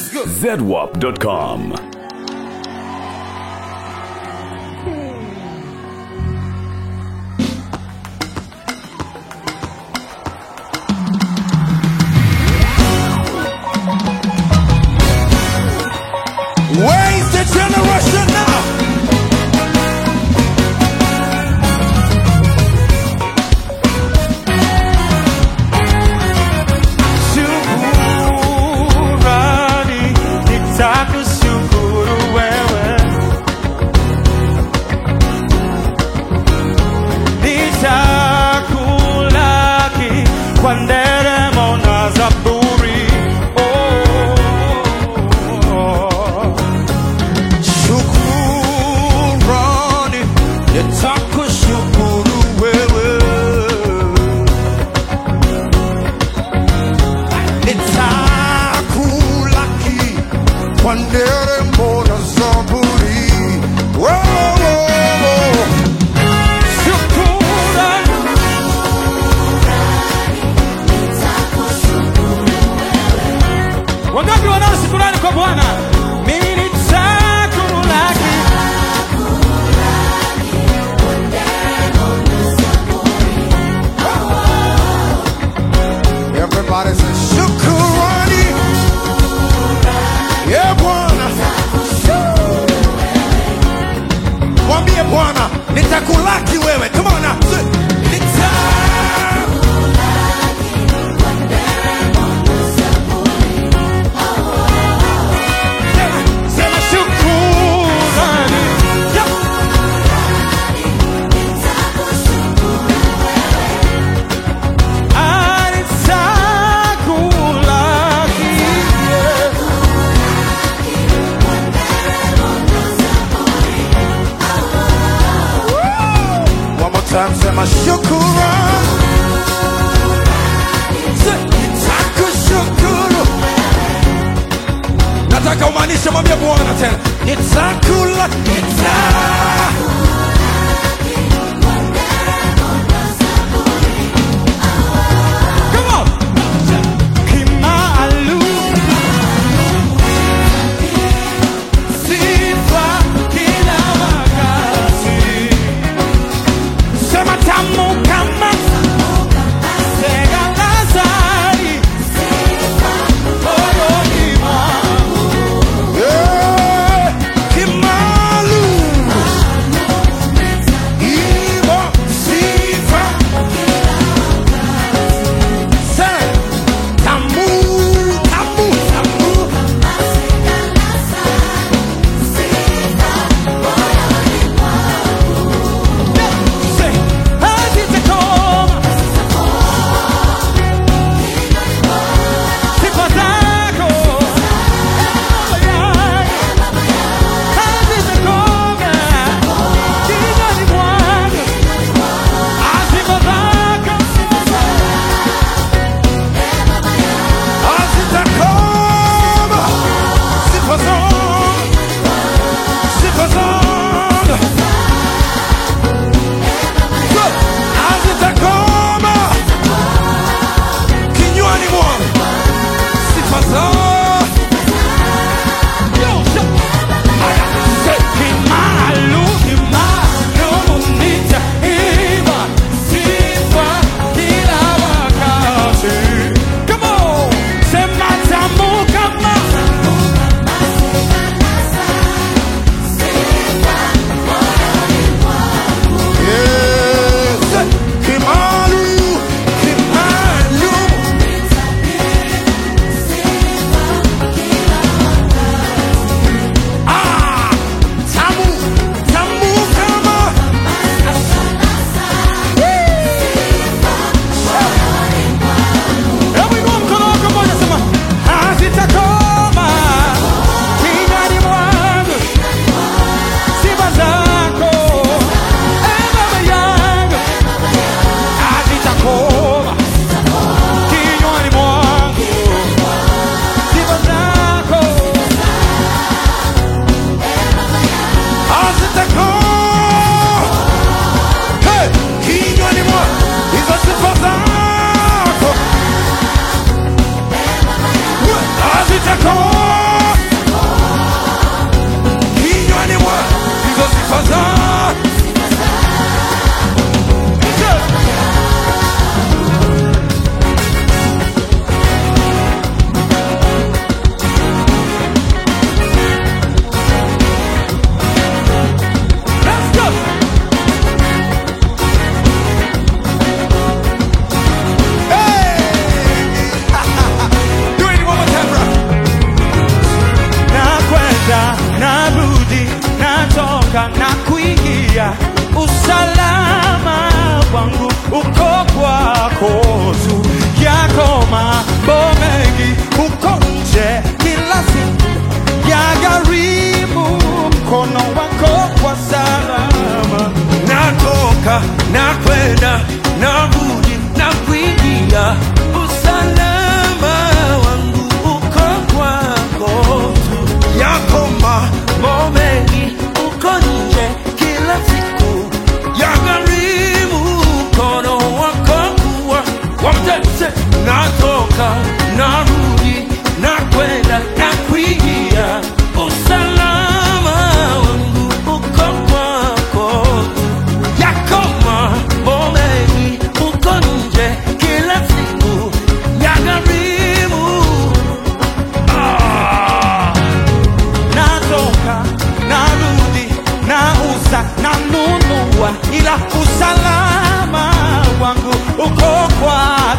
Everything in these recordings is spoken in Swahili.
zedwap.com. Where is the generation now? Shukurani, nitakushukuru wewe. Nitakulaki kwa nderemo na zaburi. Oh. Shukurani, nitakushukuru wewe. Nitakulaki kwa nderemo na zaburi. Oh. Shukurani, Wangapi wanao shukurani kwa Bwana? Mimi nitakulaki. Everybody say shukurani. Yeah, Bwana. Mwambie Bwana, nitakulaki wewe. Come on now. Say, Nita Sema, sema shukurani. Yeah. Nitakulaki. Yeah. One more time, sema shukurani. Say, Nitakushukuru. Nataka umaanishe, mwambie Bwana tena, nitakula nita Come on. Kimaalum. Sifa kila wakati. Sema tamu kama sega Lazari. Moyoni mwangu. Yeah. Kimaalum.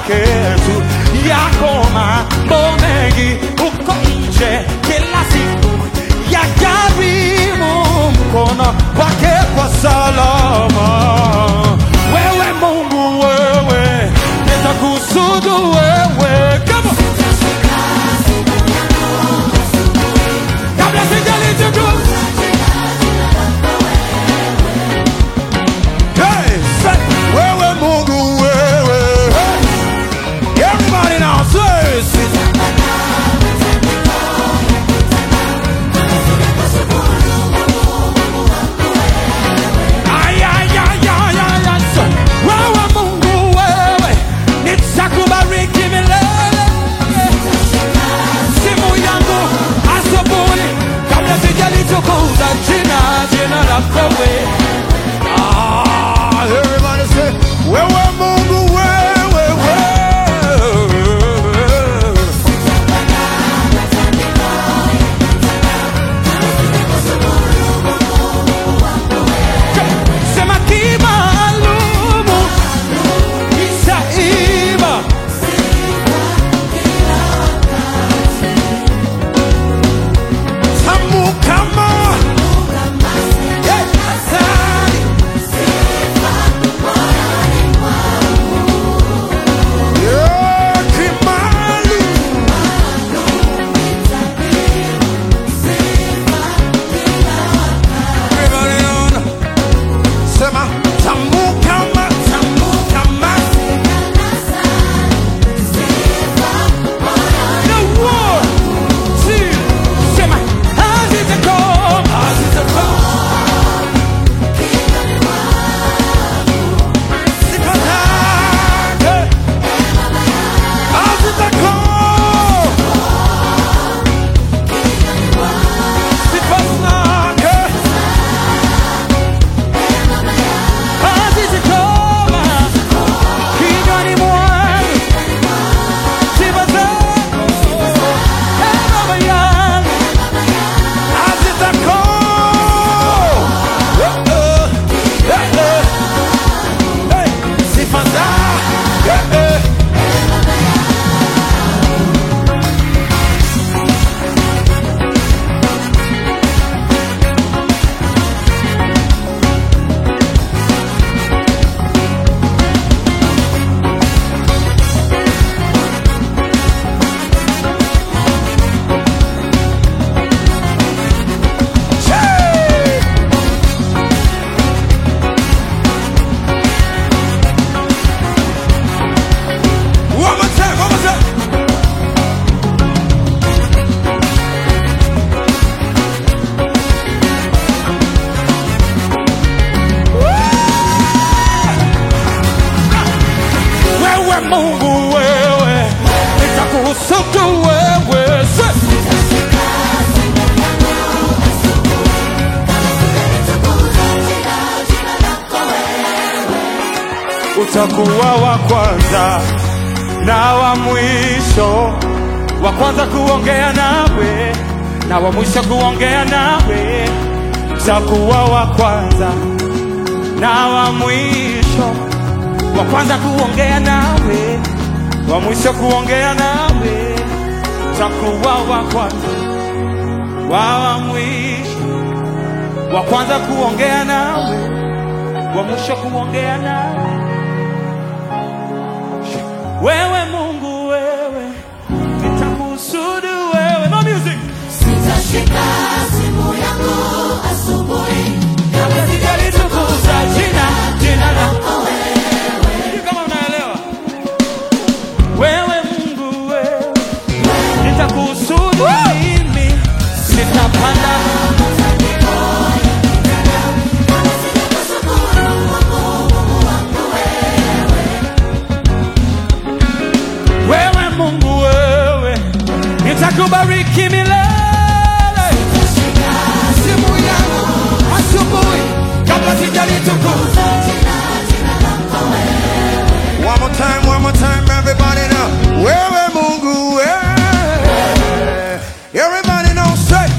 yake tu yako mambo mengi uko nje kila siku ya karibu mkono wake kwa salama wewe mungu wewe nitakusudu wewe kama kabla sijalitukuza Hey, say, wewe Mungu wewe. Hey. Everybody now say, say. Ay, ay, ay, ay, ay, ay, say, wewe Mungu wewe, nitakubariki milele. Simu yangu asubuhi, kabla sijalitukuza jina, jina lako wewe. Ah, everybody say, wewe Mungu wewe wewe. Sema kimaalumu itaiba tamu kama Yeah, asali. Yeah, kimaalumu. Everybody on. Sema tamu kama tamu kama No one, two, sema hazitakom, hazitakom. Sifa zake hazitakom. Sifa zake hazitakom. Kinywani mwangu sifa zako, Ee Baba yangu hazitakom. Eh, eh, eh, eh. Hey, sifa zake, eh, eh. Chee! One more time, one more time. Wewe Mungu wewe, nitakusudu wewe. Say. utakuwa wa kwanza na wa mwisho, wa kwanza kuongea nawe na wa mwisho kuongea nawe. Utakuwa wa kwanza na wa mwisho, wa kwanza kuongea nawe, wa mwisho kuongea nawe. Utakuwa wa kwanza wa wa mwisho, wa kwanza kuongea nawe, wa mwisho kuongea nawe. Wewe Mungu wewe, nitakusudu wewe. No music. Sitashika simu yangu asubuhi Kabla sijalitukuza jina, jina lako Sijui kama unaelewa. Wewe Mungu wewe, nitakusudu mimi, nitapanda wewe Mungu wewe, nitakubariki milele. Simu yangu asubuhi kabla sijalitukuza One more time, one more time, everybody now. Wewe Mungu wewe. Everybody now say.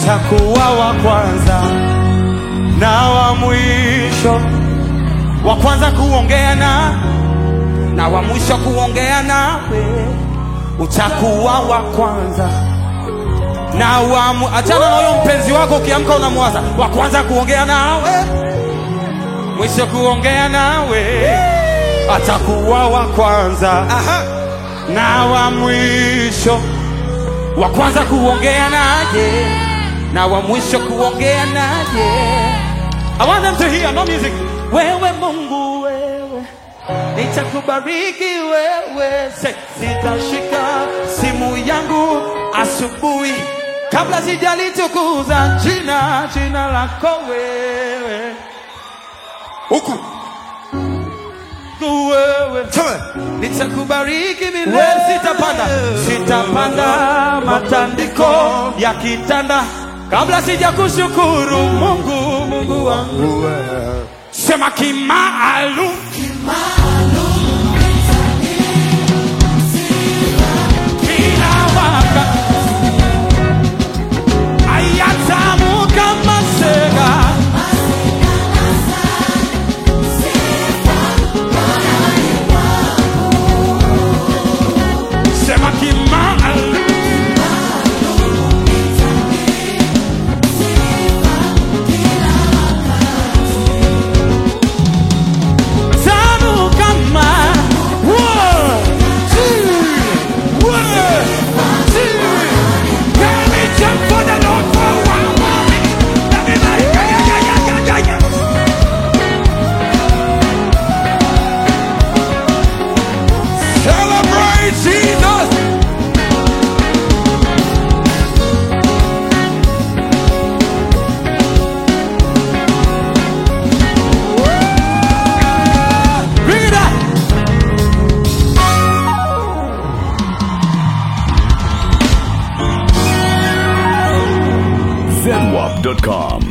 atakuwa wa kwanza na wa mwisho, wa kwanza kuongea na na wa mwisho kuongea nawe, utakuwa wa kwanza na wa mu... achana na huyo mpenzi wako, ukiamka unamwaza wa kwanza kuongea nawe, mwisho kuongea nawe, atakuwa wa kwanza na wa mwisho, wa kwanza kuongea naye na wa mwisho kuongea naye. I want them to hear no music. Wewe Mungu wewe, nitakubariki wewe, Se- sitashika simu yangu asubuhi kabla sijalitukuza jina jina lako wewe huku wewe nitakubariki milele, sitapanda sitapanda matandiko ya kitanda kabla sijakushukuru Mungu, Mungu wangu, sema kimaalum kila wakati ayatamu kama sega sema kimaalum tamu kama One, two, one, two. Let me jump for the Lord for one moment. Everybody, yeah, yeah, yeah, yeah, yeah, yeah. Celebrate Jesus. Bring it up. ZenWap.com.